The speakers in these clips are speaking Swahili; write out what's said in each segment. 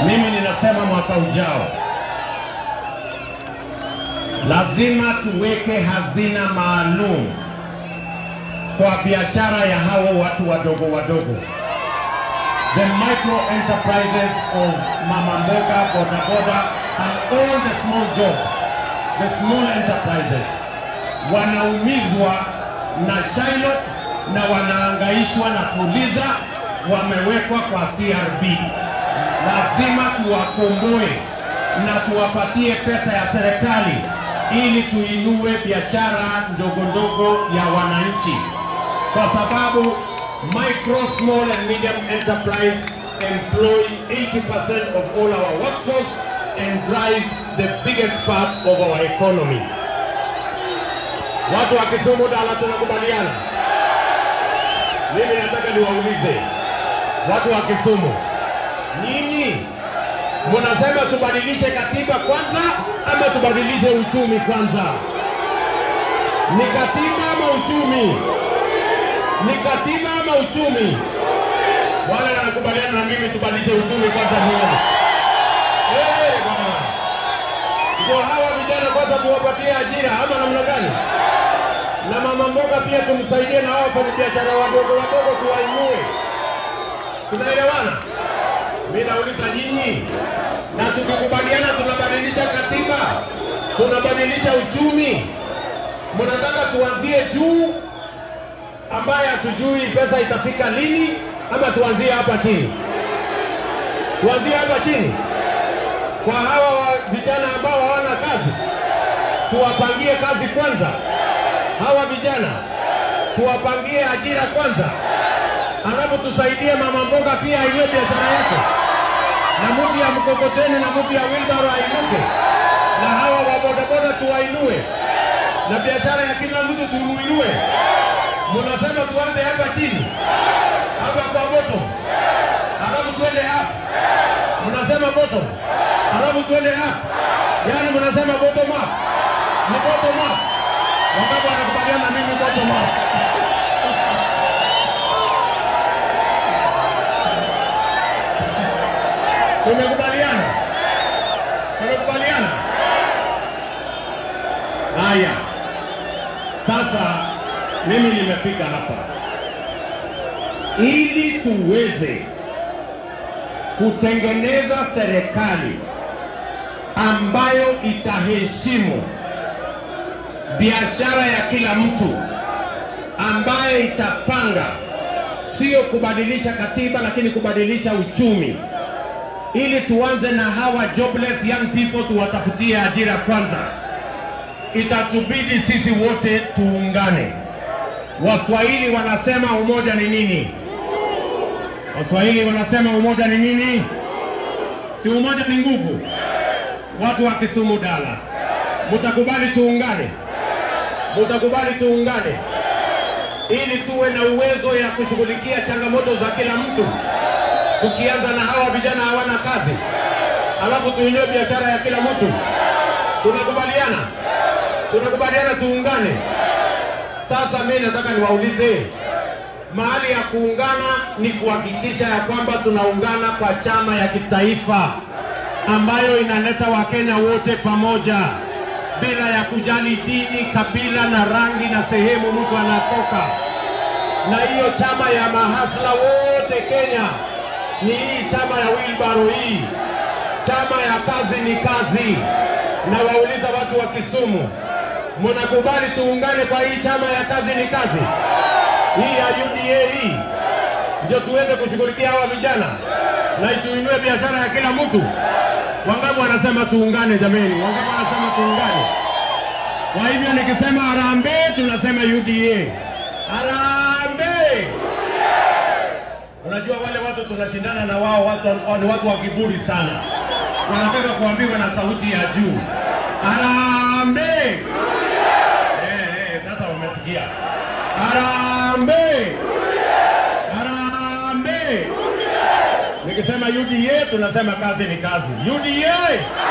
Mimi ninasema mwaka ujao lazima tuweke hazina maalum kwa biashara ya hao watu wadogo wadogo, the micro enterprises of mama mboga, boda boda and all the small jobs, the small enterprises wanaumizwa na Shilot na wanaangaishwa na Fuliza, wamewekwa kwa CRB. Lazima tuwakomboe na tuwapatie pesa ya serikali ili tuinue biashara ndogo ndogo ya wananchi, kwa sababu micro, small and medium enterprise employ 80% of all our workforce and drive the biggest part of our economy. Watu wa Kisumu Dala, tunakubaliana? Mimi nataka niwaulize watu wa Kisumu, nyinyi mnasema tubadilishe katiba kwanza ama tubadilishe uchumi kwanza? Ni katiba ama uchumi? Ni katiba ama uchumi? Wale wanakubaliana na mimi tubadilishe uchumi kwanza, nione. Eh, bwana. Ndio hawa vijana kwanza tuwapatie ajira ama namna gani? Na mama mboga pia tumsaidie na hao wafanyabiashara wadogo wadogo tuwainue. Tunaelewana? Mimi nauliza nyinyi, na tukikubaliana tunabadilisha katiba, tunabadilisha uchumi, mnataka tuanzie juu ambaye hatujui pesa itafika lini, ama tuanzie hapa chini? Tuanzie hapa chini kwa hawa wa- vijana ambao hawana kazi, tuwapangie kazi kwanza. Hawa vijana tuwapangie ajira kwanza, alafu tusaidie mama mboga pia aiwe biashara yake, na mtu ya mkokoteni na mtu ya wilbaro ainuke, na hawa wa bodaboda tuwainue, na biashara ya kila mtu tumuinue. Mnasema tuanze hapa chini, hapa kwa moto, alafu tuende hapa. Mnasema bottom, alafu tuende up. Yaani mnasema bottom up, ni bottom up. Wangapi wanakubaliana na mimi bottom up? Tumekubaliana, tumekubaliana. Haya, sasa mimi nimefika hapa ili tuweze kutengeneza serikali ambayo itaheshimu biashara ya kila mtu, ambayo itapanga sio kubadilisha katiba, lakini kubadilisha uchumi, ili tuanze na hawa jobless young people, tuwatafutie ajira kwanza. Itatubidi sisi wote tuungane. Waswahili wanasema umoja ni nini? Waswahili wanasema umoja ni nini? Si umoja ni nguvu? Watu wa Kisumu Dala, mutakubali tuungane? Mutakubali tuungane ili tuwe na uwezo ya kushughulikia changamoto za kila mtu, tukianza na hawa vijana hawana kazi, alafu tuinue biashara ya kila mtu. Tunakubaliana? Tunakubaliana tuungane? Sasa mimi nataka niwaulize, mahali ya kuungana ni kuhakikisha ya kwamba tunaungana kwa chama ya kitaifa ambayo inaleta Wakenya wote pamoja bila ya kujali dini, kabila na rangi na sehemu mtu anatoka. Na hiyo chama ya mahasla wote Kenya ni hii chama ya Wilbaro hii, chama ya kazi ni kazi. Na wauliza watu wa Kisumu, mnakubali tuungane kwa hii chama ya kazi ni kazi hii ya UDA hii, ndio tuweze kushughulikia hawa vijana na tuinue biashara ya kila mtu. Wangapi wanasema tuungane jameni? Wangapi wanasema tuungane? Kwa hivyo nikisema harambee, tunasema UDA. Harambee! Unajua wale watu tunashindana na wao, watu ni watu wa kiburi sana, wanataka kuambiwa na sauti ya juu, harambee! Eh, eh, sasa wamesikia. Harambee! Harambee! Nikisema UDA tunasema kazi ni kazi. UDA!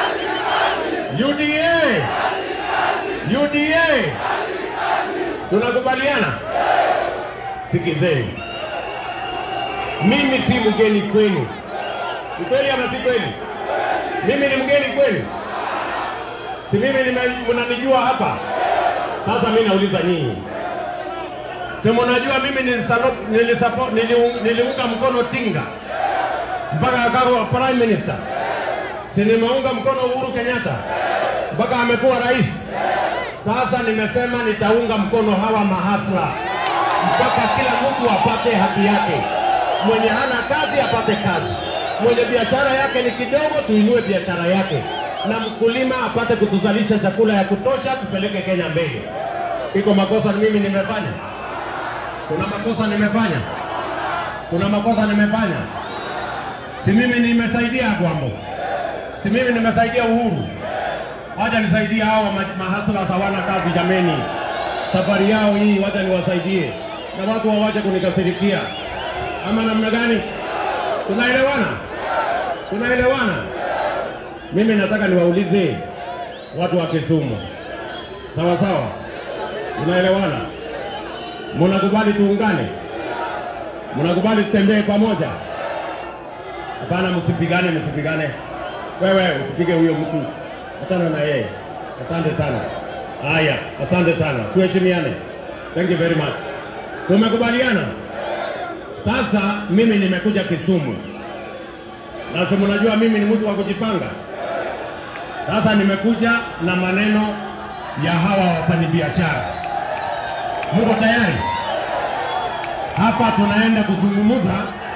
UDA! UDA! Tunakubaliana? Sikizeni, mimi si mgeni kwenu, Ni kweli ama si kweli? Mimi ni mgeni kweli? Si mimi nime- mnanijua hapa? Sasa mimi nauliza nyinyi, si mnajua mimi nilisalo- nilisapo- niliu- niliunga mkono Tinga mpaka akawa prime minister, si nimeunga mkono Uhuru Kenyatta mpaka amekuwa rais. Sasa nimesema nitaunga mkono hawa mahasla mpaka kila mtu apate haki yake. Mwenye hana kazi apate kazi, mwenye biashara yake ni kidogo, tuinue biashara yake, na mkulima apate kutuzalisha chakula ya kutosha, tupeleke Kenya mbele. Iko makosa mimi nimefanya? Kuna makosa nimefanya? Kuna makosa nimefanya? Si mimi nimesaidia Gwambo? Si mimi nimesaidia Uhuru? Wacha nisaidie hao ma- mahasla hawana kazi jameni, safari yao hii, wacha niwasaidie na watu wawache kunikasirikia, ama namna gani? Tunaelewana? Tunaelewana? Mimi nataka niwaulize watu wa Kisumu, sawa sawa, tunaelewana? Mnakubali tuungane? Mnakubali tutembee pamoja? Hapana, msipigane, msipigane. Wewe usipige huyo mtu, achana na yeye. Asante sana. Haya, asante sana, tuheshimiane. Thank you very much. Tumekubaliana. Sasa mimi nimekuja Kisumu, na si mnajua mimi ni mtu wa kujipanga. Sasa nimekuja na maneno ya hawa wafanyabiashara. Mko tayari? Hapa tunaenda kuzungumza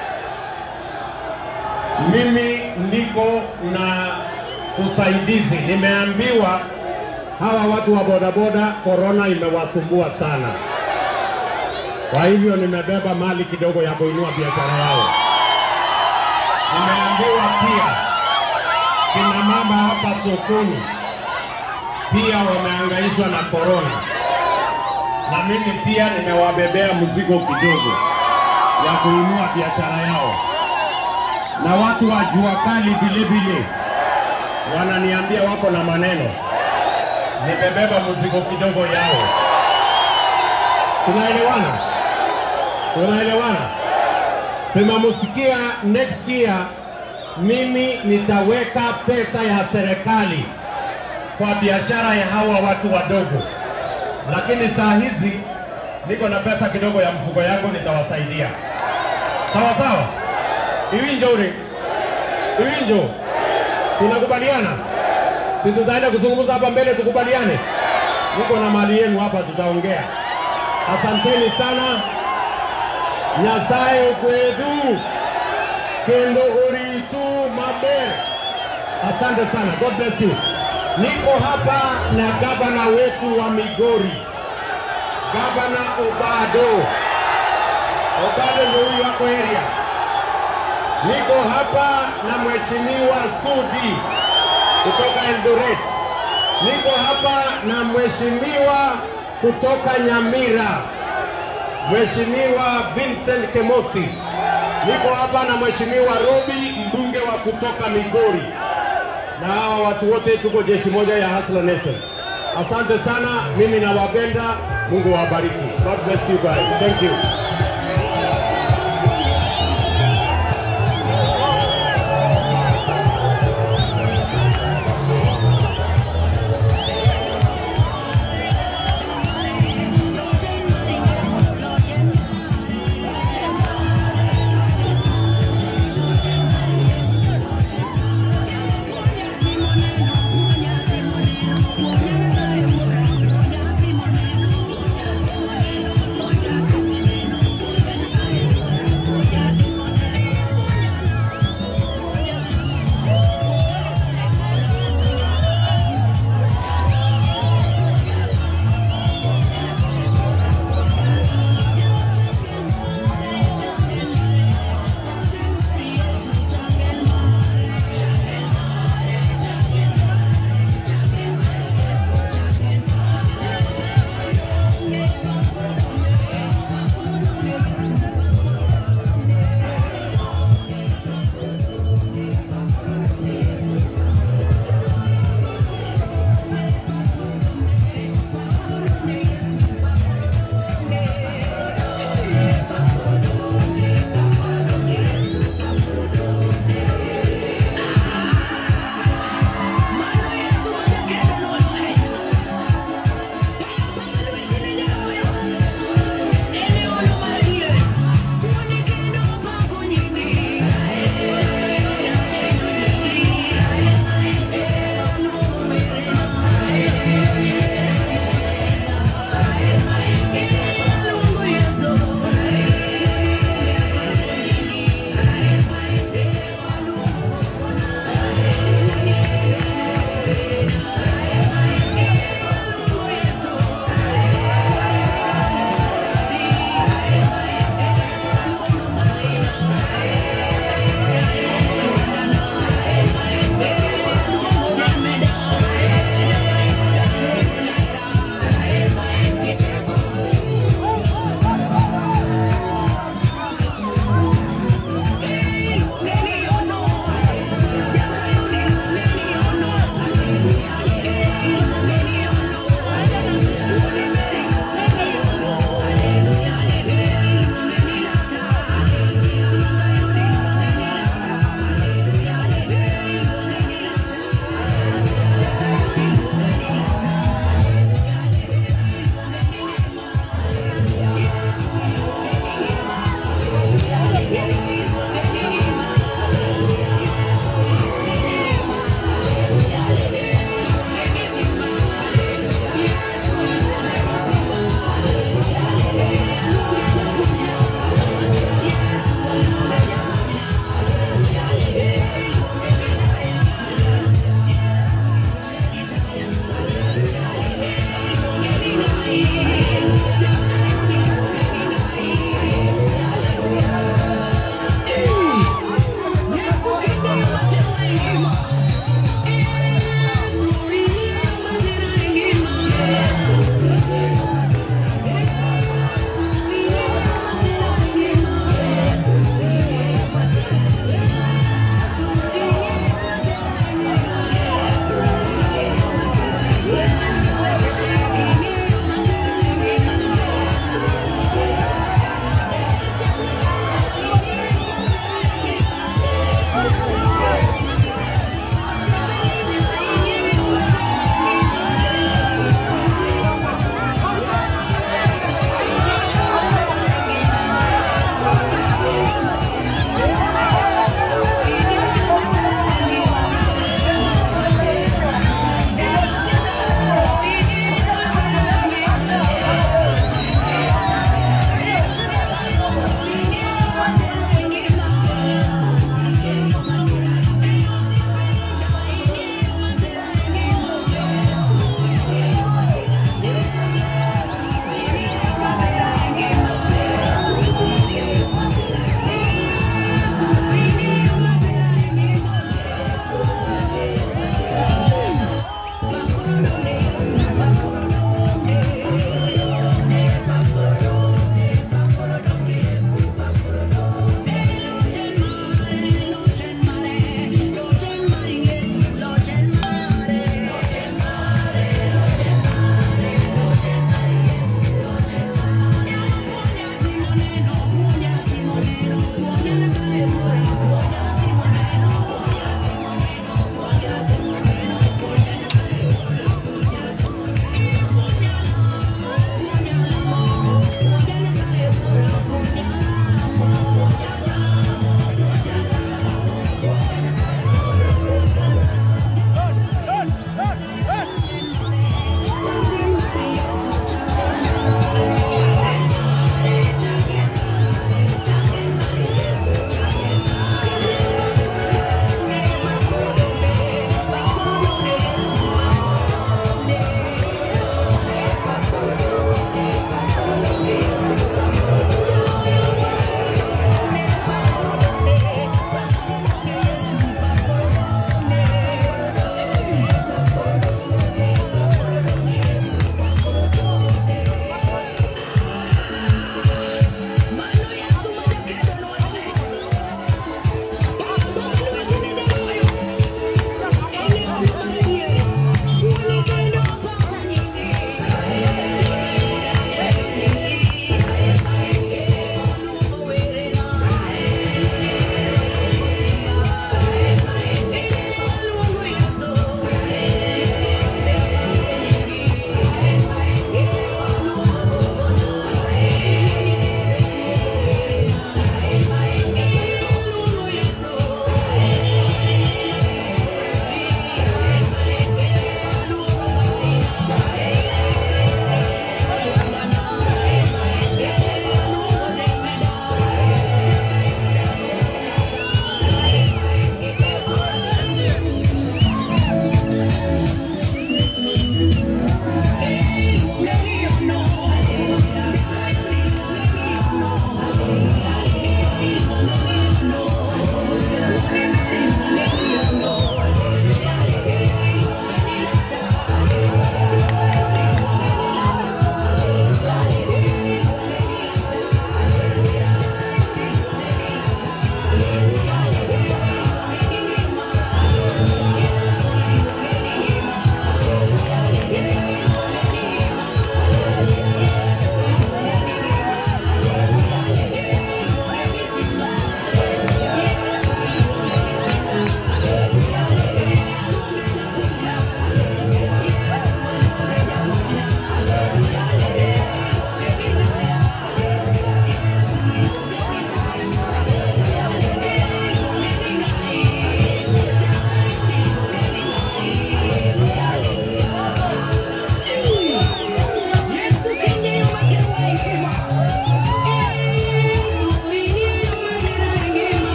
mimi niko na usaidizi. Nimeambiwa hawa watu wa bodaboda korona imewasumbua sana, kwa hivyo nimebeba mali kidogo ya kuinua biashara yao. Nimeambiwa pia kina mama hapa sokoni pia wamehangaishwa na korona, na mimi pia nimewabebea mzigo kidogo ya kuinua biashara yao na watu wa jua kali vile vile wananiambia wako na maneno, nimebeba mzigo kidogo yao. Tunaelewana? Tunaelewana? Sema musikia, next year mimi nitaweka pesa ya serikali kwa biashara ya hawa watu wadogo, lakini saa hizi niko na pesa kidogo ya mfuko yangu, nitawasaidia. Sawa sawa. Iwinjo ule. Iwinjo. Tunakubaliana? Sisi tutaenda kuzungumza hapa mbele tukubaliane. Niko na mali yenu hapa tutaongea. Asanteni sana. Nyasaye kwetu. Kendo uritu maber. Asante sana. God bless you. Niko hapa na gavana wetu wa Migori. Gavana Obado. Obado ndio huyu wako area. Niko hapa na Mheshimiwa Sudi kutoka Eldoret. Niko hapa na Mheshimiwa kutoka Nyamira, Mheshimiwa Vincent Kemosi. Niko hapa na Mheshimiwa Robi, mbunge wa kutoka Migori, na hawa watu wote tuko jeshi moja ya Hustler Nation. Asante sana, mimi nawapenda. Mungu wabariki. God bless you guys. Thank you. Thank you.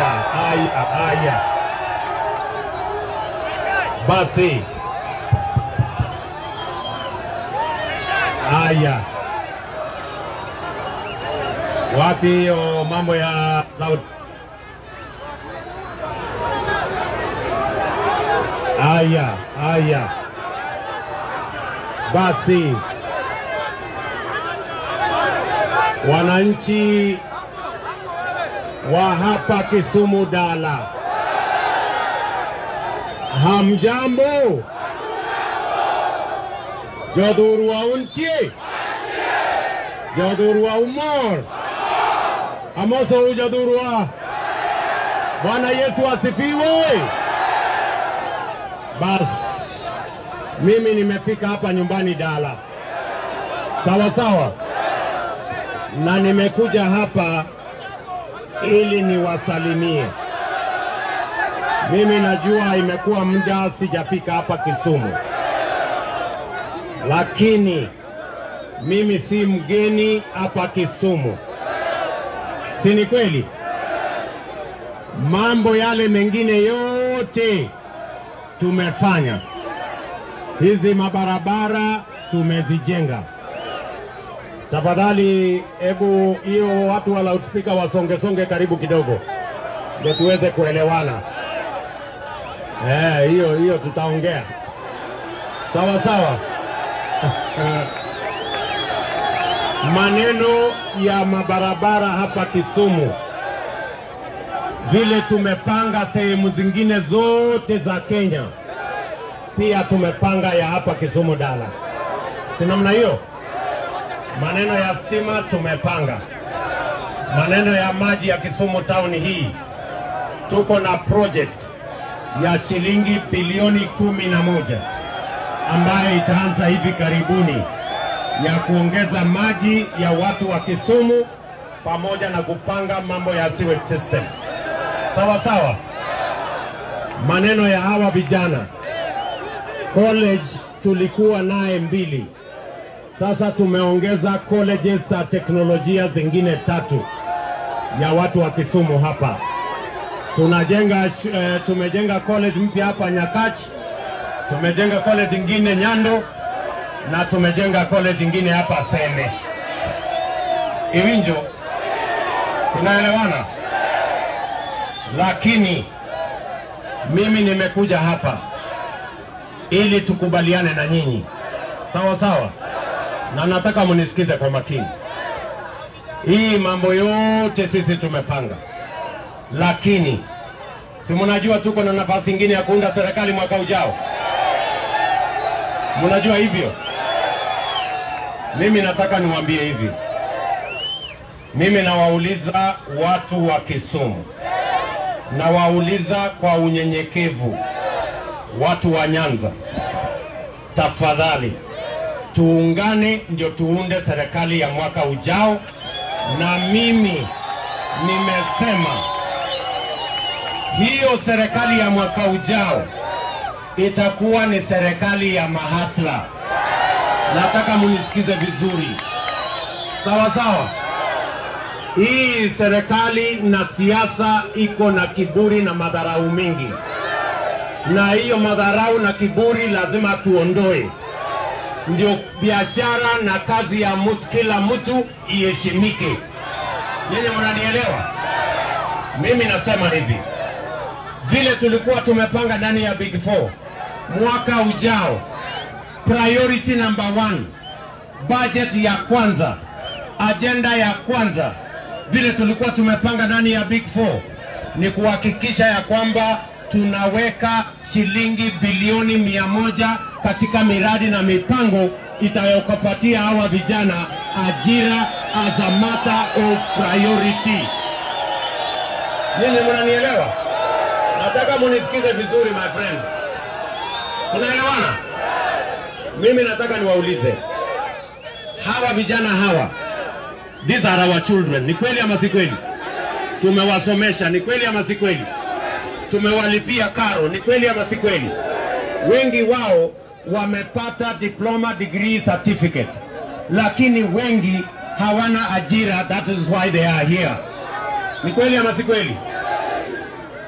haya, haya. Basi haya, wapi hiyo mambo ya loud? Haya, haya, basi wananchi wa hapa Kisumu Dala, hamjambo? Jodhurwa unchi Jodhurwa umor amoso Jodhurwa. Bwana Yesu asifiwe. Basi mimi nimefika hapa nyumbani Dala, sawa sawa, na nimekuja hapa ili niwasalimie. Mimi najua imekuwa muda sijafika hapa Kisumu, lakini mimi si mgeni hapa Kisumu, si ni kweli? Mambo yale mengine yote tumefanya, hizi mabarabara tumezijenga. Tafadhali hebu hiyo watu wa loudspeaker wasongesonge karibu kidogo, ndio tuweze kuelewana. Eh, hiyo hiyo tutaongea sawa sawa. Maneno ya mabarabara hapa Kisumu, vile tumepanga sehemu zingine zote za Kenya, pia tumepanga ya hapa Kisumu Dala, si namna hiyo? Maneno ya stima tumepanga, maneno ya maji ya Kisumu town hii, tuko na project ya shilingi bilioni kumi na moja ambayo itaanza hivi karibuni ya kuongeza maji ya watu wa Kisumu pamoja na kupanga mambo ya sewage system. Sawa sawa. Maneno ya hawa vijana college tulikuwa naye mbili, sasa tumeongeza colleges za teknolojia zingine tatu ya watu wa Kisumu hapa. Tunajenga shu- eh, tumejenga college mpya hapa Nyakach, tumejenga college ingine Nyando na tumejenga college ingine hapa Seme. Iwinjo, tunaelewana? Lakini mimi nimekuja hapa ili tukubaliane na nyinyi, sawa sawa, na nataka munisikize kwa makini. Hii mambo yote sisi tumepanga, lakini si mnajua tuko na nafasi ingine ya kuunda serikali mwaka ujao. Mnajua hivyo? Mimi nataka niwaambie hivi, mimi nawauliza watu wa Kisumu, nawauliza kwa unyenyekevu, watu wa Nyanza, tafadhali tuungane, ndio tuunde serikali ya mwaka ujao, na mimi nimesema hiyo serikali ya mwaka ujao itakuwa ni serikali ya mahasla. Nataka munisikize vizuri, sawa sawa. Hii serikali na siasa iko na kiburi na madharau mingi, na hiyo madharau na kiburi lazima tuondoe, ndio biashara na kazi ya mtu, kila mtu iheshimike. Nyinyi mnanielewa? Mimi nasema hivi, vile tulikuwa tumepanga ndani ya Big Four mwaka ujao, priority number one, budget ya kwanza, ajenda ya kwanza, vile tulikuwa tumepanga ndani ya Big Four ni kuhakikisha ya kwamba tunaweka shilingi bilioni mia moja katika miradi na mipango itayokupatia hawa vijana ajira as a matter of priority. Nyinyi mnanielewa? Nataka munisikize vizuri my friends. Tunaelewana? Mimi nataka niwaulize hawa vijana hawa, these are our children. Ni kweli ama si kweli? Tumewasomesha, ni kweli ama si kweli? Tumewalipia karo, ni kweli ama si kweli? Wengi wao wamepata diploma degree certificate, lakini wengi hawana ajira. That is why they are here. Ni kweli ama si kweli?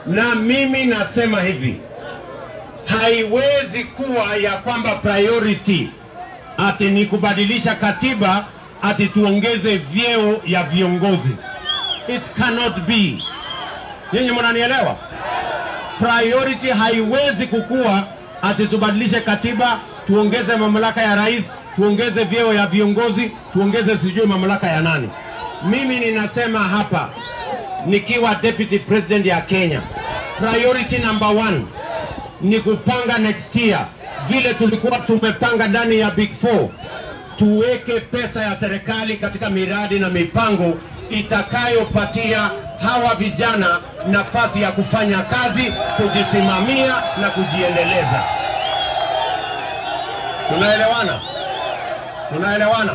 na mimi nasema hivi, haiwezi kuwa ya kwamba priority ati ni kubadilisha katiba ati tuongeze vyeo ya viongozi. It cannot be. Nyinyi mnanielewa? Priority haiwezi kukua ati tubadilishe katiba, tuongeze mamlaka ya rais, tuongeze vyeo ya viongozi, tuongeze sijui mamlaka ya nani. Mimi ninasema hapa nikiwa deputy president ya Kenya, priority number one ni kupanga next year vile tulikuwa tumepanga ndani ya Big Four, tuweke pesa ya serikali katika miradi na mipango itakayopatia hawa vijana nafasi ya kufanya kazi, kujisimamia na kujiendeleza. Tunaelewana? Tunaelewana?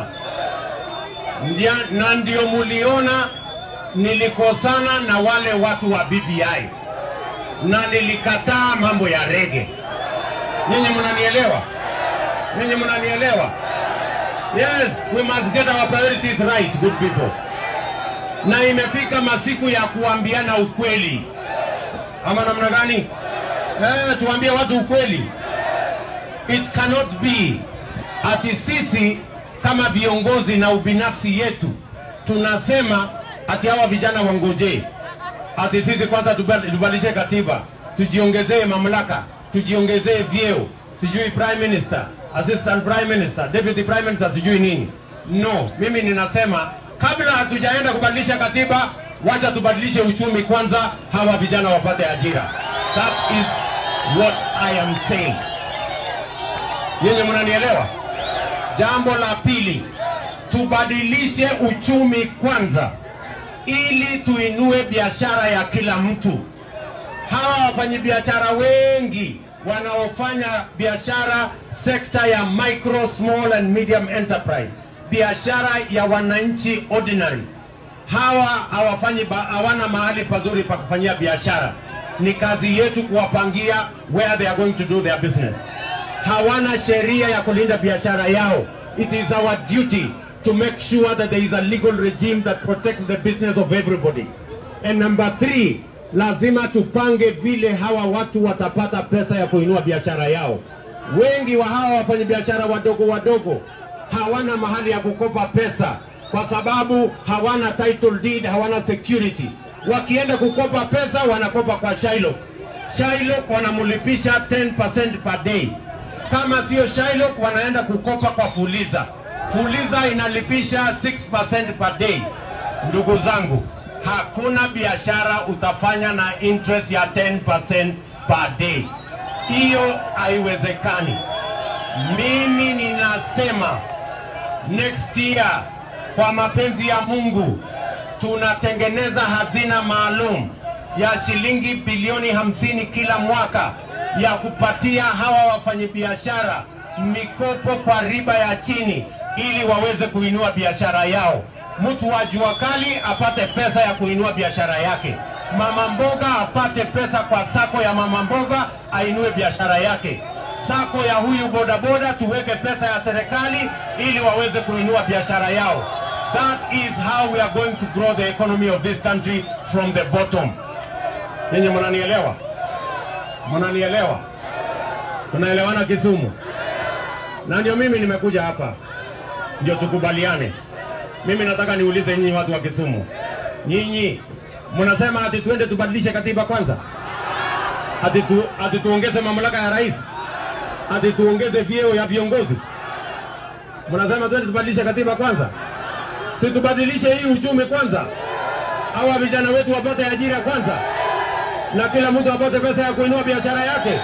Ndia- Na ndio muliona nilikosana na wale watu wa BBI na nilikataa mambo ya rege. Nyinyi mnanielewa? Nyinyi mnanielewa? Yes, we must get our priorities right, good people. Na imefika masiku ya kuambiana ukweli, ama namna gani? Eh, tuambie watu ukweli. It cannot be ati sisi kama viongozi na ubinafsi yetu tunasema ati hawa vijana wangojee ati sisi kwanza tuba- tubadilishe katiba, tujiongezee mamlaka, tujiongezee vyeo, sijui prime minister, assistant prime minister, deputy prime minister, sijui nini. No, mimi ninasema kabla hatujaenda kubadilisha katiba, wacha tubadilishe uchumi kwanza, hawa vijana wapate ajira. That is what I am saying. Nyinyi mnanielewa? Jambo la pili, tubadilishe uchumi kwanza ili tuinue biashara ya kila mtu. Hawa wafanyabiashara wengi wanaofanya biashara sekta ya micro, small and medium enterprise, biashara ya wananchi ordinary, hawa hawafanyi ba- hawana mahali pazuri pa kufanyia biashara. Ni kazi yetu kuwapangia where they are going to do their business. Hawana sheria ya kulinda biashara yao. It is our duty to make sure that there is a legal regime that protects the business of everybody. And number three, lazima tupange vile hawa watu watapata pesa ya kuinua biashara yao. Wengi wa hawa wafanyabiashara wadogo wadogo hawana mahali ya kukopa pesa kwa sababu hawana title deed, hawana security. Wakienda kukopa pesa wanakopa kwa Shylock. Shylock wanamlipisha 10% per day. Kama sio Shylock wanaenda kukopa kwa Fuliza. Fuliza inalipisha 6% per day. Ndugu zangu, hakuna biashara utafanya na interest ya 10% per day. Hiyo haiwezekani. Mimi ninasema next year kwa mapenzi ya Mungu tunatengeneza hazina maalum ya shilingi bilioni hamsini kila mwaka ya kupatia hawa wafanyabiashara mikopo kwa riba ya chini ili waweze kuinua biashara yao. Mtu wa jua kali apate pesa ya kuinua biashara yake, mama mboga apate pesa kwa sako ya mama mboga ainue biashara yake sako ya huyu bodaboda tuweke pesa ya serikali ili waweze kuinua biashara yao. That is how we are going to grow the economy of this country from the bottom. Nyinyi mnanielewa? Mnanielewa? Tunaelewana Kisumu? Na ndio mimi nimekuja hapa ndio tukubaliane. Mimi nataka niulize nyinyi watu wa Kisumu, nyinyi mnasema ati tuende tubadilishe katiba kwanza, ati, tu, ati tuongeze mamlaka ya rais ati tuongeze vyeo ya viongozi. Mnasema twende tubadilishe katiba kwanza, si tubadilishe hii uchumi kwanza, hawa vijana wetu wapate ajira kwanza, na kila mtu apate pesa ya kuinua biashara yake.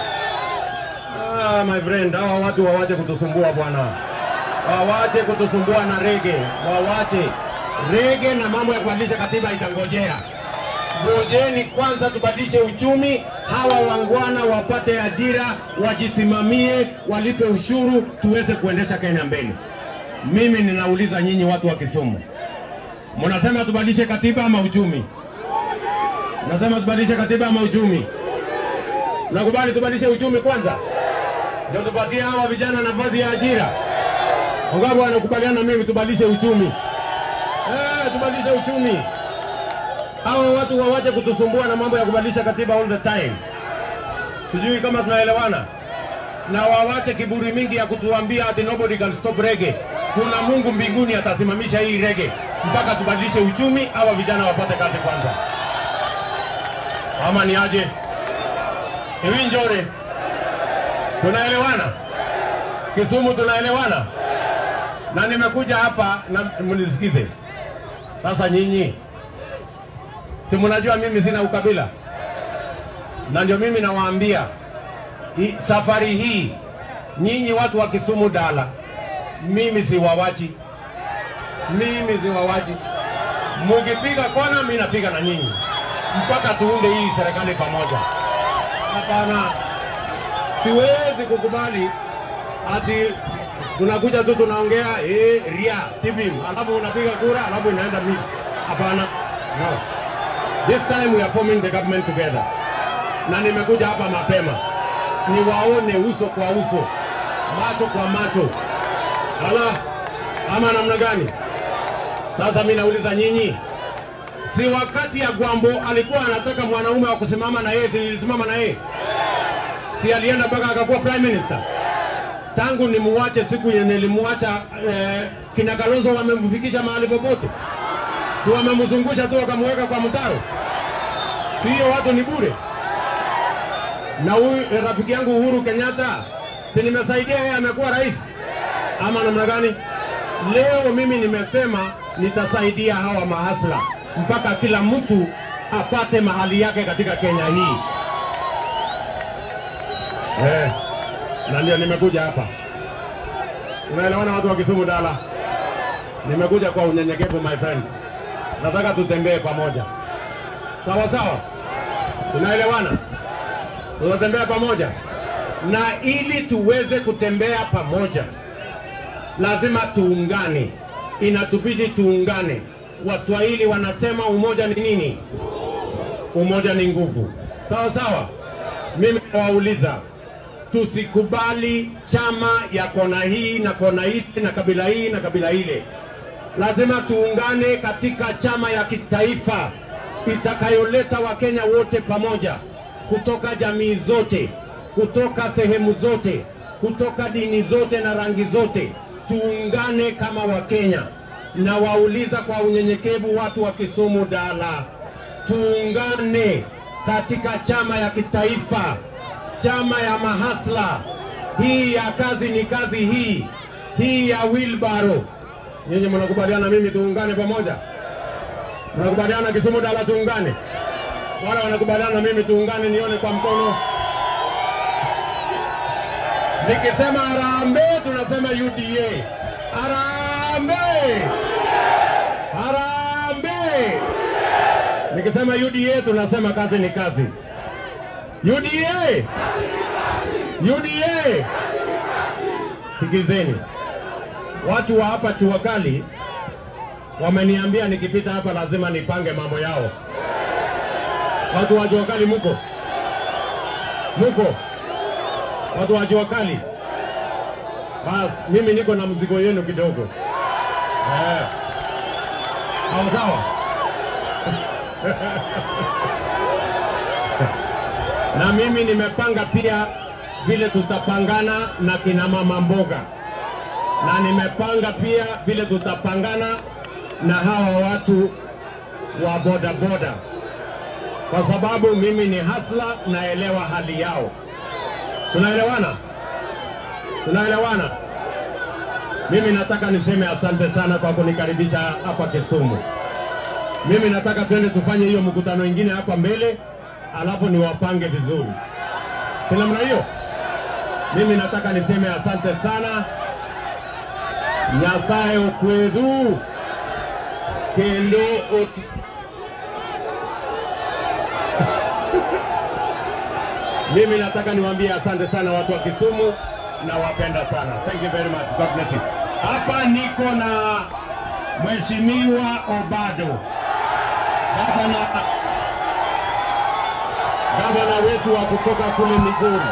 Ah, my friend, hawa watu wawache kutusumbua bwana, wawache kutusumbua na rege, wawache rege na mambo ya kubadilisha katiba itangojea. Ngojeni kwanza tubadilishe uchumi, hawa wangwana wapate ajira, wajisimamie, walipe ushuru, tuweze kuendesha Kenya mbele. Mimi ninauliza nyinyi watu wa Kisumu, mnasema tubadilishe katiba ama uchumi? Mnasema tubadilishe katiba ama uchumi? Nakubali tubadilishe uchumi kwanza, ndio tupatie hawa vijana nafasi ya ajira. Wangapi wanakubaliana na mimi tubadilishe uchumi? Eh, tubadilishe uchumi Hawa watu wawache kutusumbua na mambo ya kubadilisha katiba all the time. Sijui kama tunaelewana, na wawache kiburi mingi ya kutuambia ati nobody can stop reggae. Kuna Mungu mbinguni atasimamisha hii reggae mpaka tubadilishe uchumi, hawa vijana wapate kazi kwanza, ama ni aje? Hivi Njore, tunaelewana? Kisumu tunaelewana? Na nimekuja hapa na mnisikize sasa. Nyinyi si mnajua mimi sina ukabila, na ndio mimi nawaambia hii- safari hii nyinyi watu wa Kisumu Dala, mimi siwawachi, mimi siwawachi. Mukipiga kona, mimi napiga na nyinyi mpaka tuunde hii serikali pamoja. Hapana, siwezi kukubali ati tunakuja tu tunaongea eh, ria tibim, alafu unapiga kura alafu inaenda mimi. Hapana, no. This time we are forming the government together, na nimekuja hapa mapema niwaone uso kwa uso, macho kwa macho. Ala, ama namna gani? Sasa mimi nauliza nyinyi, si wakati ya Gwambo alikuwa anataka mwanaume wa kusimama na yeye, si nilisimama na yeye? Si alienda mpaka akakuwa prime minister? Tangu nimuache siku yenye nilimwacha eh, kina Kalonzo wamemfikisha mahali popote? Si wamemzungusha tu wakamweka kwa mtaro? Si hiyo watu ni bure? na huyu eh, rafiki yangu Uhuru Kenyatta, si nimesaidia yeye, amekuwa rais ama namna gani? Leo mimi nimesema nitasaidia hawa mahasla mpaka kila mtu apate mahali yake katika Kenya hii eh, na ndio nimekuja hapa. Unaelewana watu wa Kisumu Dala? Nimekuja kwa unyenyekevu my friends, nataka tutembee pamoja, sawa sawa, tunaelewana? tunatembea pamoja, na ili tuweze kutembea pamoja lazima tuungane, inatubidi tuungane. Waswahili wanasema umoja ni nini? Umoja ni nguvu. Sawa sawa. Mimi nawauliza, tusikubali chama ya kona hii na kona hii na kabila hii na kabila ile. Lazima tuungane katika chama ya kitaifa itakayoleta Wakenya wote pamoja kutoka jamii zote, kutoka sehemu zote, kutoka dini zote na rangi zote, tuungane kama Wakenya. Na wauliza kwa unyenyekevu watu wa Kisumu Dala, tuungane katika chama ya kitaifa, chama ya mahasla hii ya kazi ni kazi hii hii ya wilbaro. Nyinyi mnakubaliana mimi tuungane pamoja? Mnakubaliana Kisumu Dala tuungane? wale wanakubaliana na mimi tuungane, nione kwa mkono. Nikisema harambee, tunasema UDA. Harambee, harambee. Nikisema UDA, tunasema kazi ni kazi. UDA, UDA. Sikizeni, watu wa hapa Chuakali wameniambia nikipita hapa lazima nipange mambo yao. Watu wa jua kali muko muko, watu wa jua kali. Bas, mimi niko na mzigo yenu kidogo eh. Sawa sawa. na mimi nimepanga pia vile tutapangana na kina mama mboga, na nimepanga pia vile tutapangana na hawa watu wa bodaboda boda kwa sababu mimi ni hasla, naelewa hali yao. Tunaelewana? Tunaelewana? Mimi nataka niseme asante sana kwa kunikaribisha hapa Kisumu. Mimi nataka twende tufanye hiyo mkutano ingine hapa mbele, alafu niwapange vizuri, si namna hiyo? Mimi nataka niseme asante sana. Nyasaye okwedhu kendo oti Mimi nataka niwaambie asante sana watu wa Kisumu, nawapenda sana. Thank you very much. God bless you. Hapa niko na Mheshimiwa Obado, gavana gavana wetu wa kutoka kule Migori.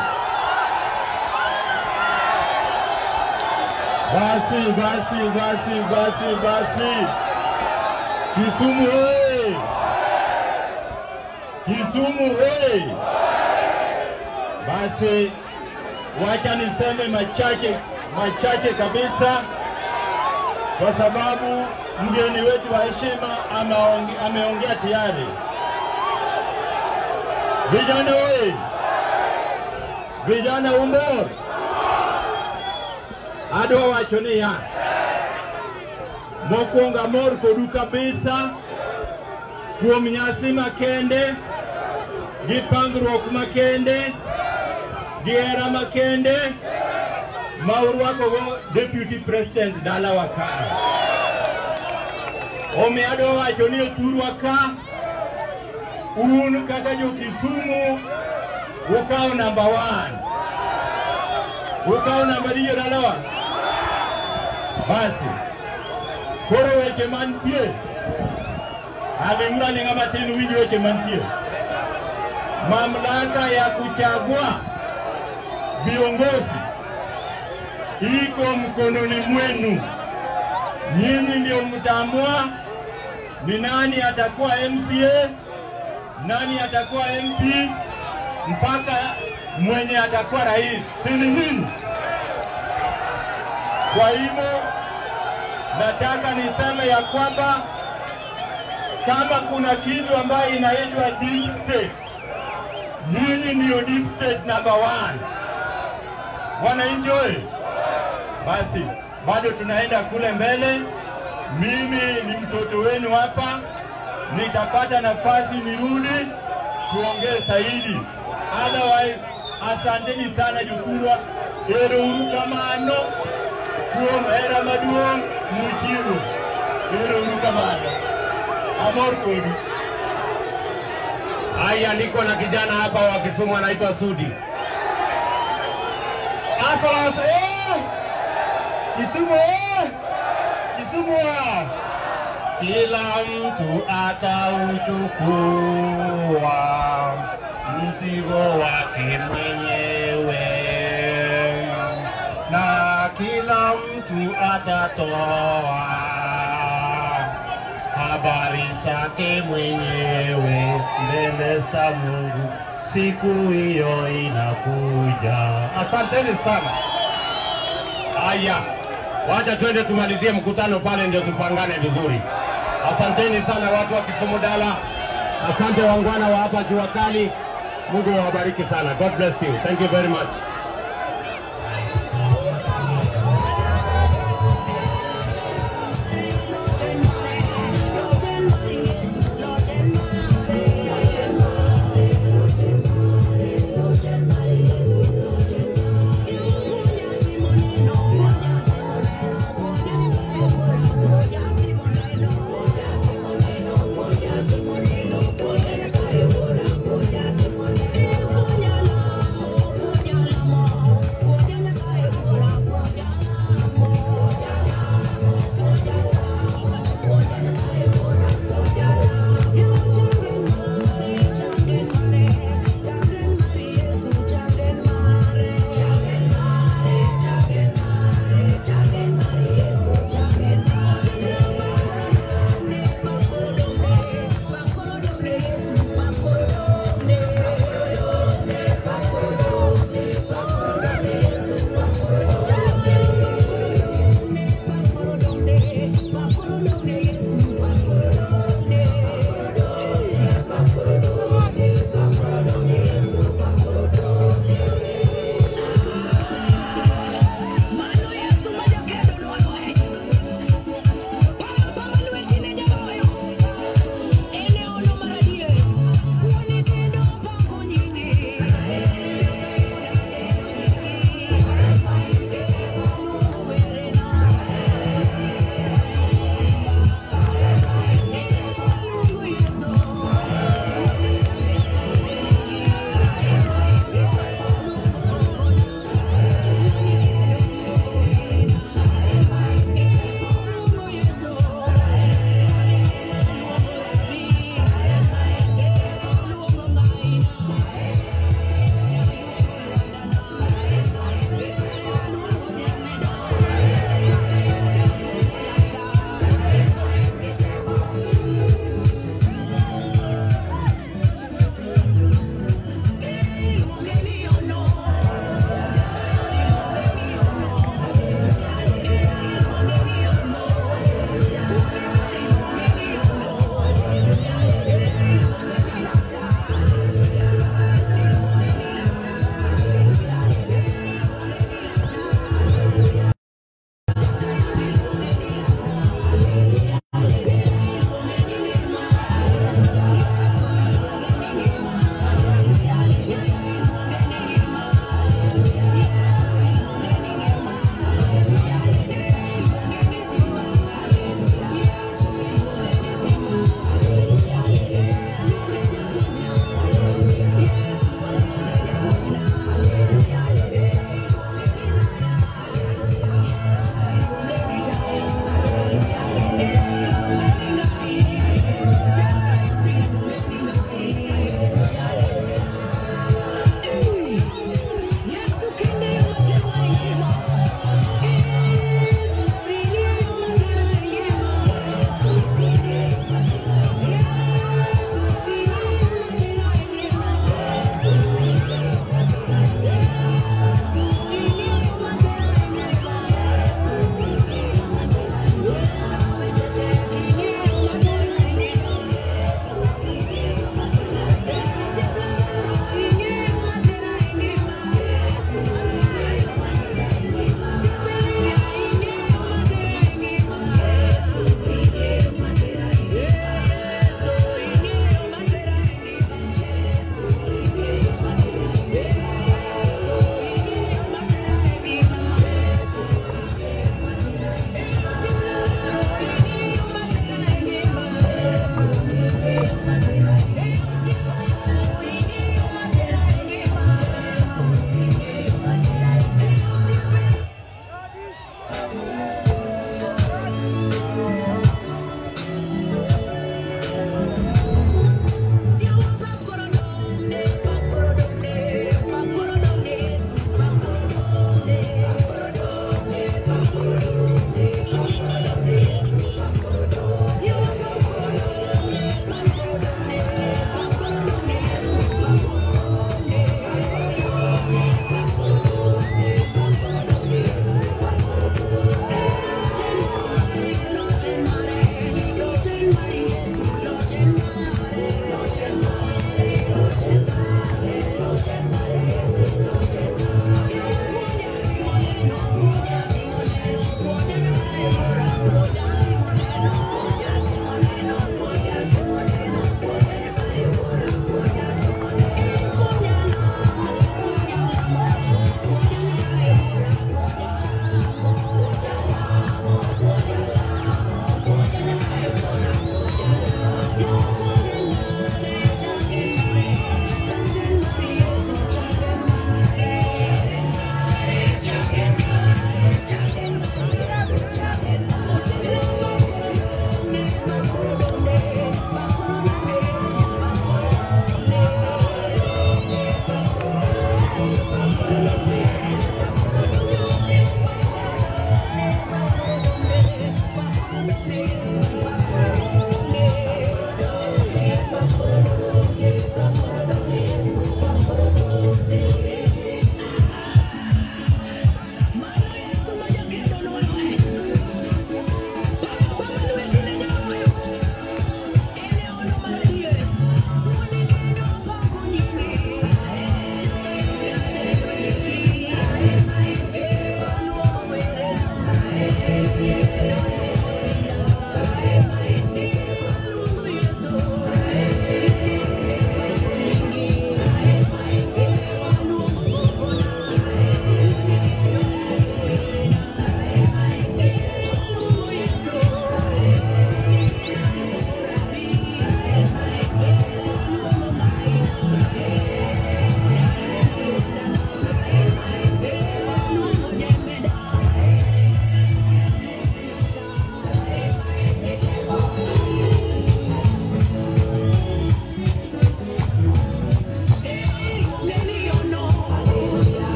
Basi basi basi basi basi, Kisumu oye! Kisumu hey! Basi wacha niseme machache machache kabisa, kwa sababu mgeni wetu wa heshima ameonge- ameongea tayari. Vijana oye! Vijana umbor adwa wacho niya mokwongo amor kodu kabisa kuom nyasi makende gi pangruok makende gi hera makende ma urwakogo deputy president dalawa ka omiyo adwa wacho ni othurwa ka un kaka jo-Kisumu ukawo namba one ukawo namba diyo dalawa basi koro weche mantie aling'ura aling'a matin winj weche mantie mamlaka ya kuchagua viongozi iko mkononi mwenu. Nyinyi ndio mtaamua ni nani atakuwa MCA, nani atakuwa MP, mpaka mwenye atakuwa rais, si ni nyinyi? Kwa hivyo nataka niseme ya kwamba kama kuna kitu ambayo inaitwa deep state, nyinyi ndio deep state number one. Wananchi oye! Basi bado tunaenda kule mbele. Mimi ni mtoto wenu hapa, nitapata nafasi nirudi tuongee zaidi. Otherwise, asanteni sana Jukurwa, ero uru kamano kuom hera maduong' muchiwo. Ero uru kamano, amor kodu. Haya, niko na kijana hapa wa Kisumu anaitwa Sudi. Asalas, eh! Kisumu, eh! Kisumu, ah! Kila mtu atauchukua mzigo wake mwenyewe, na kila mtu atatoa habari zake mwenyewe mbele za Mungu. Siku hiyo inakuja. Asanteni sana. Haya, wacha twende tumalizie mkutano pale, ndio tupangane vizuri. Asanteni sana watu wa Kisumu Dala, asante wangwana wa hapa jua kali. Mungu awabariki sana. God bless you. Thank you very much. Thank you.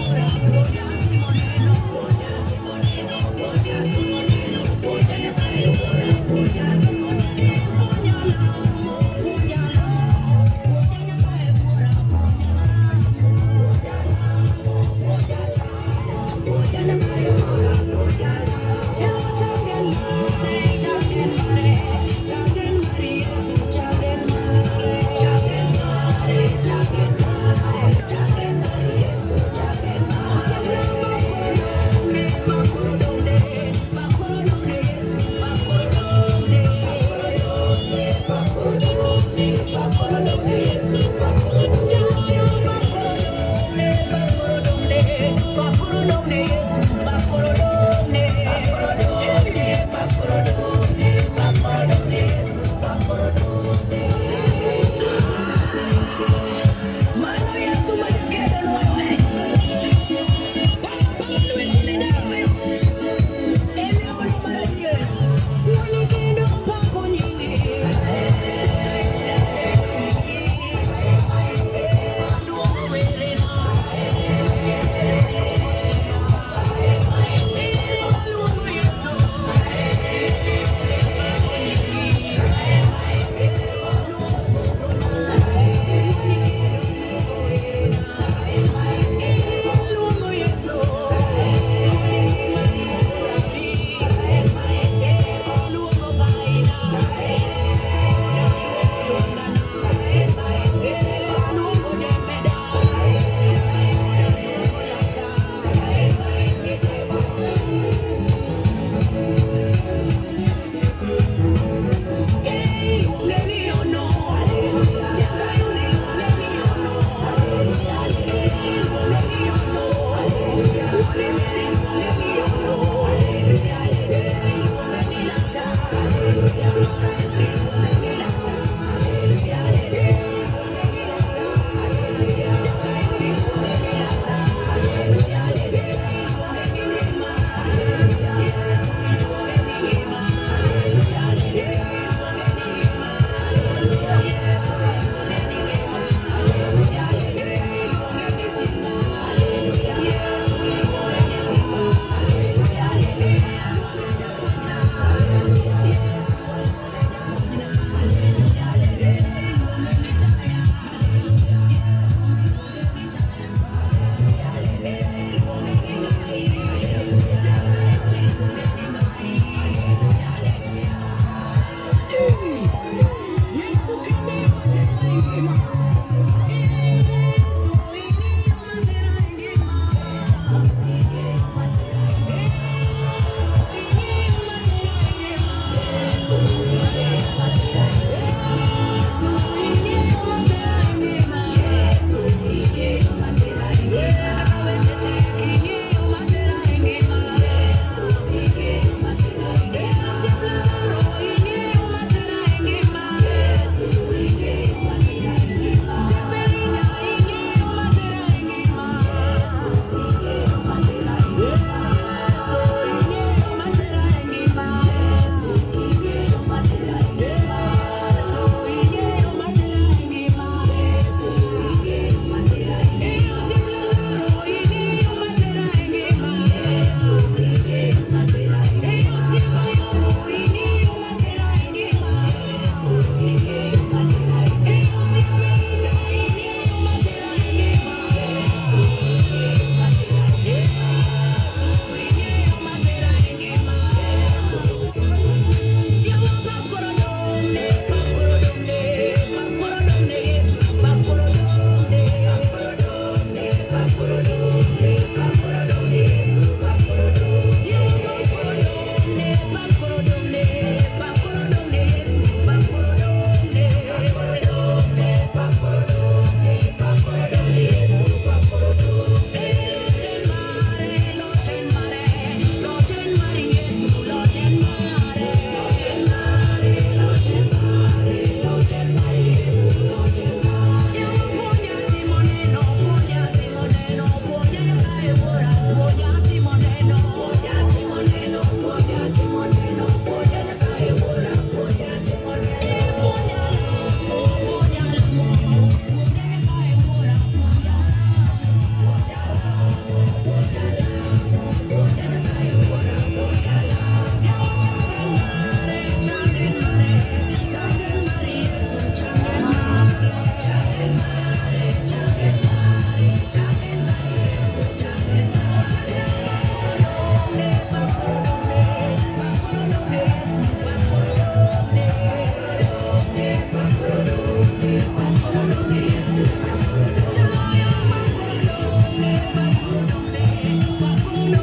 Thank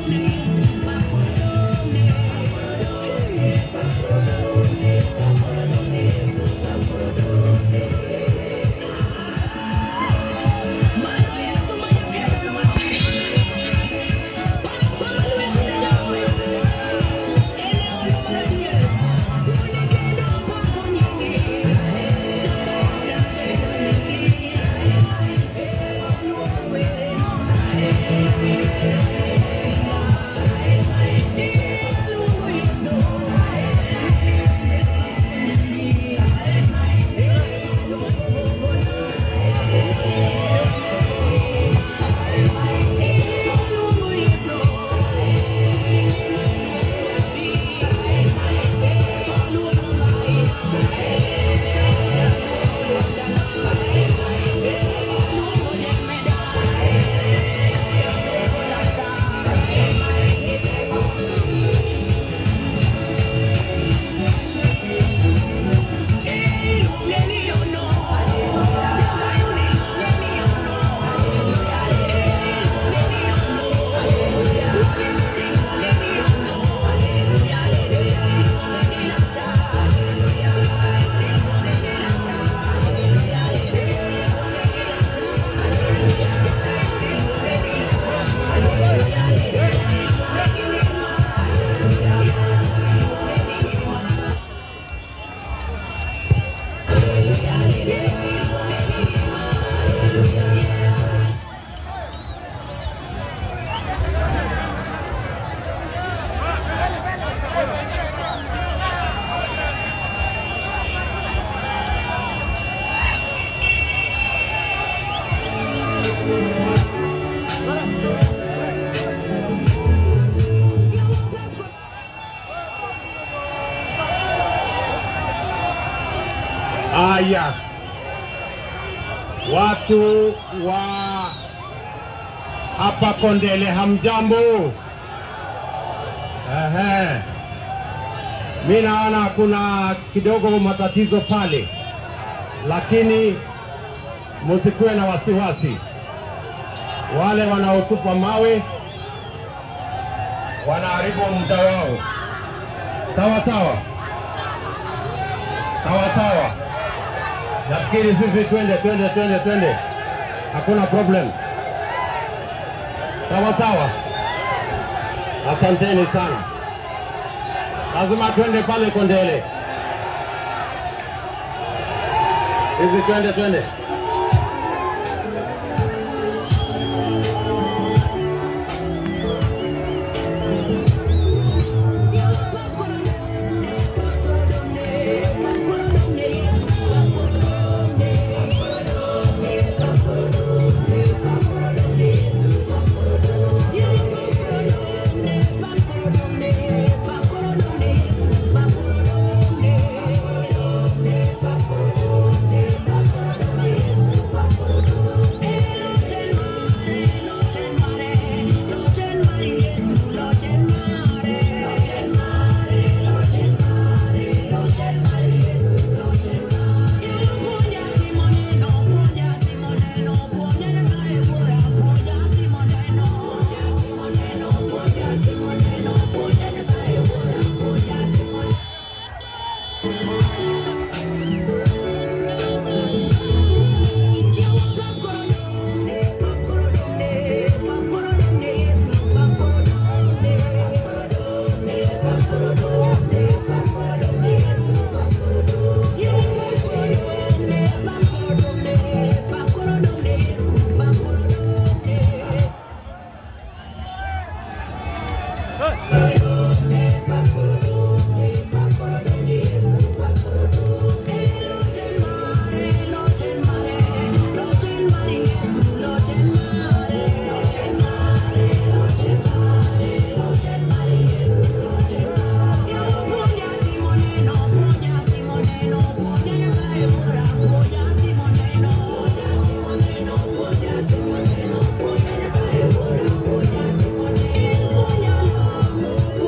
Haya, watu wa hapa Kondele, hamjambo? Ehe, mi naona kuna kidogo matatizo pale, lakini musikuwe na wasiwasi. Wale wanaotupa mawe wanaharibu muda wao. Sawa sawa, sawa sawa. Nafikiri sisi twende twende twende twende, hakuna problem. Sawa sawa, asanteni sana. Lazima twende pale Kondele, hizi twende twende. Thank you.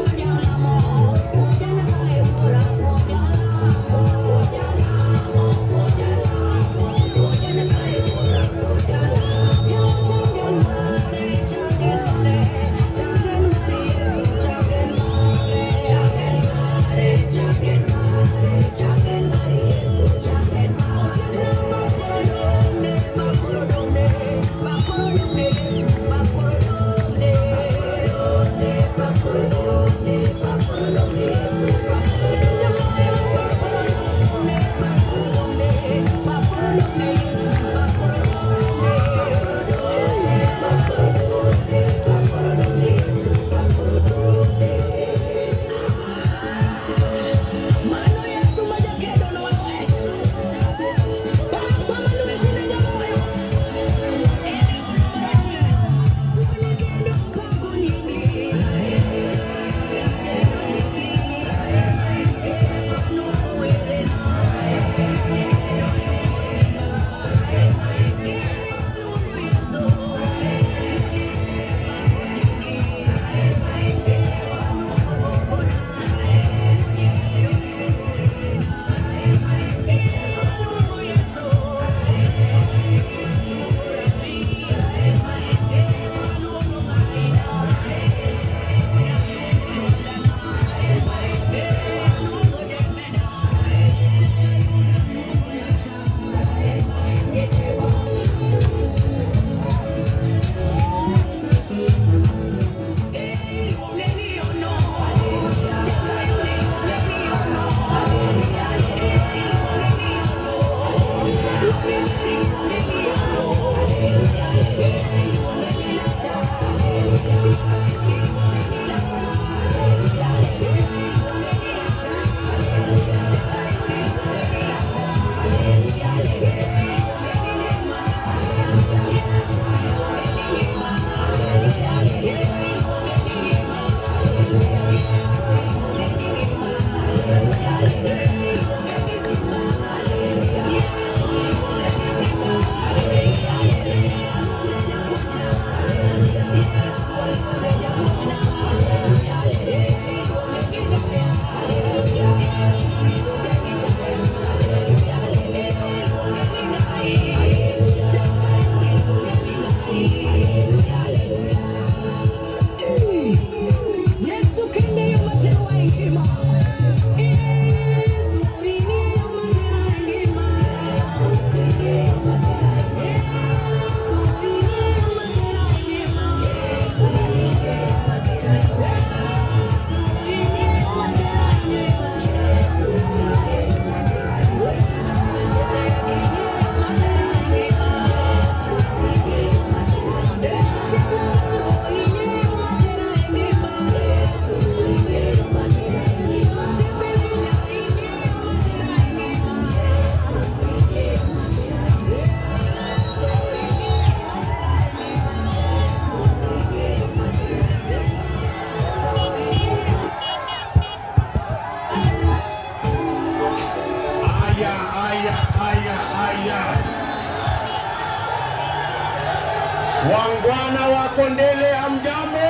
Kondele, hamjambo?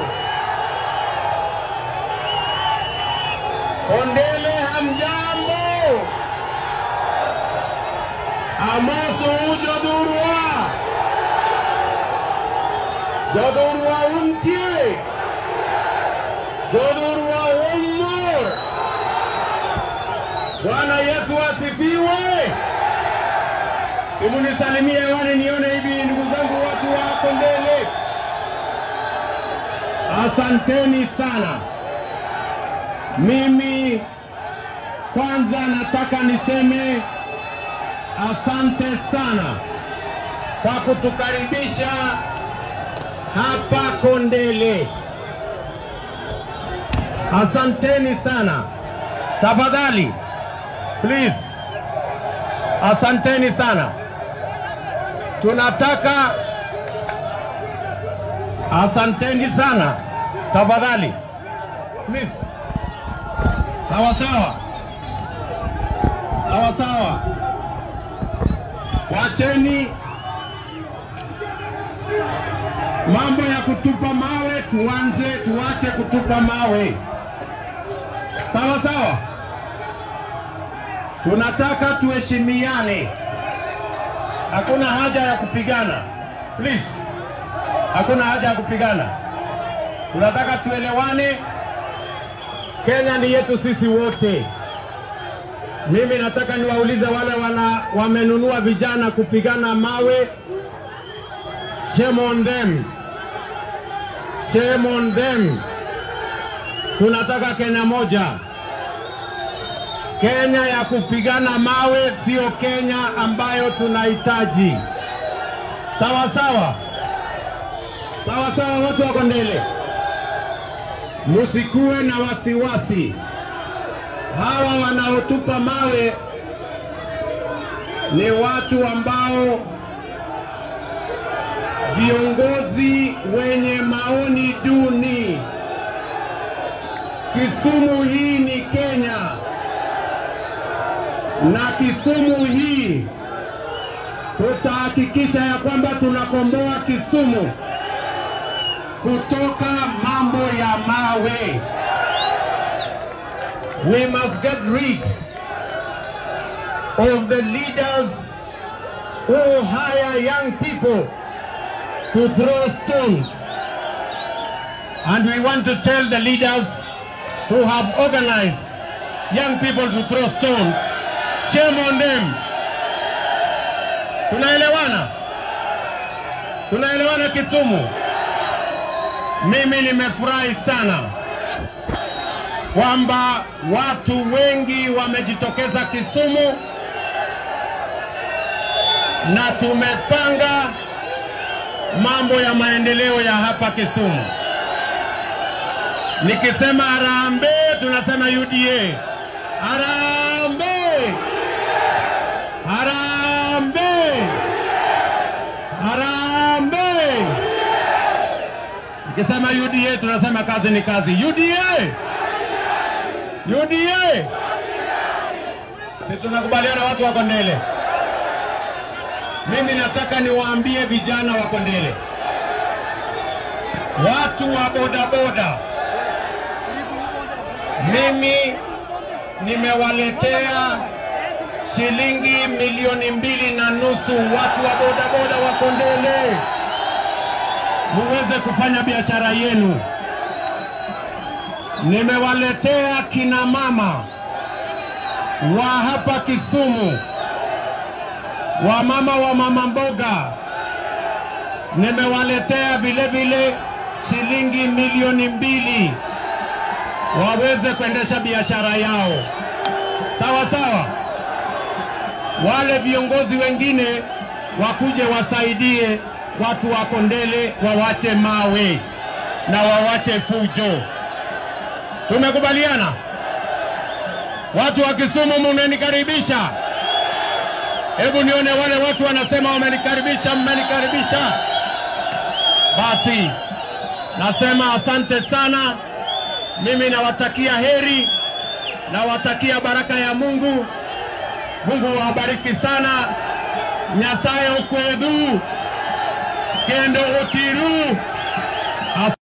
Kondele, hamjambo? Amoso ujodurwa jodurwa untie jodurwa ummor. Bwana Yesu asifiwe. Simunisalimie hewani nione hivi, ndugu zangu, watu wa Kondele, asanteni sana. Mimi kwanza nataka niseme asante sana kwa kutukaribisha hapa Kondele. Asanteni sana. Tafadhali, please, asanteni sana. Tunataka asanteni sana, tafadhali, please. Sawa sawa, sawa sawa. Wacheni mambo ya kutupa mawe, tuanze tuache kutupa mawe. Sawa sawa, tunataka tuheshimiane, hakuna haja ya kupigana please, hakuna haja ya kupigana. Tunataka tuelewane. Kenya ni yetu sisi wote. Mimi nataka niwaulize wale wana wamenunua vijana kupigana mawe, shame on them, shame on them. Tunataka Kenya moja, Kenya ya kupigana mawe, sio Kenya ambayo tunahitaji. Sawa sawa, sawa sawa, watu wa Kondele, musikuwe na wasiwasi. Hawa wanaotupa mawe ni watu ambao viongozi wenye maoni duni. Kisumu hii ni Kenya, na Kisumu hii tutahakikisha ya kwamba tunakomboa Kisumu kutoka mambo ya mawe. We must get rid of the leaders who hire young people to throw stones. And we want to tell the leaders who have organized young people to throw stones, shame on them. Tunaelewana? Tunaelewana Kisumu? Mimi nimefurahi sana kwamba watu wengi wamejitokeza Kisumu na tumepanga mambo ya maendeleo ya hapa Kisumu. Nikisema harambee, tunasema UDA. Harambee! Harambee! Harambee! Nikisema UDA, tunasema kazi ni kazi. UDA! UDA! Si tunakubaliana watu wa Kondele? Mimi nataka niwaambie vijana wa Kondele, watu wa bodaboda, mimi nimewaletea shilingi milioni mbili na nusu watu wa bodaboda wa Kondele, muweze kufanya biashara yenu. Nimewaletea kina mama wa hapa Kisumu, wamama wa mama mboga, nimewaletea vile vile shilingi milioni mbili waweze kuendesha biashara yao. Sawa sawa. Wale viongozi wengine wakuje wasaidie watu wa Kondele, wawache mawe na wawache fujo. Tumekubaliana? Watu wa Kisumu, mumenikaribisha. Hebu nione wale watu wanasema wamenikaribisha, mmenikaribisha. Basi nasema asante sana. Mimi nawatakia heri, nawatakia baraka ya Mungu. Mungu wabariki sana. Nyasaye okwedhu kendo otiru As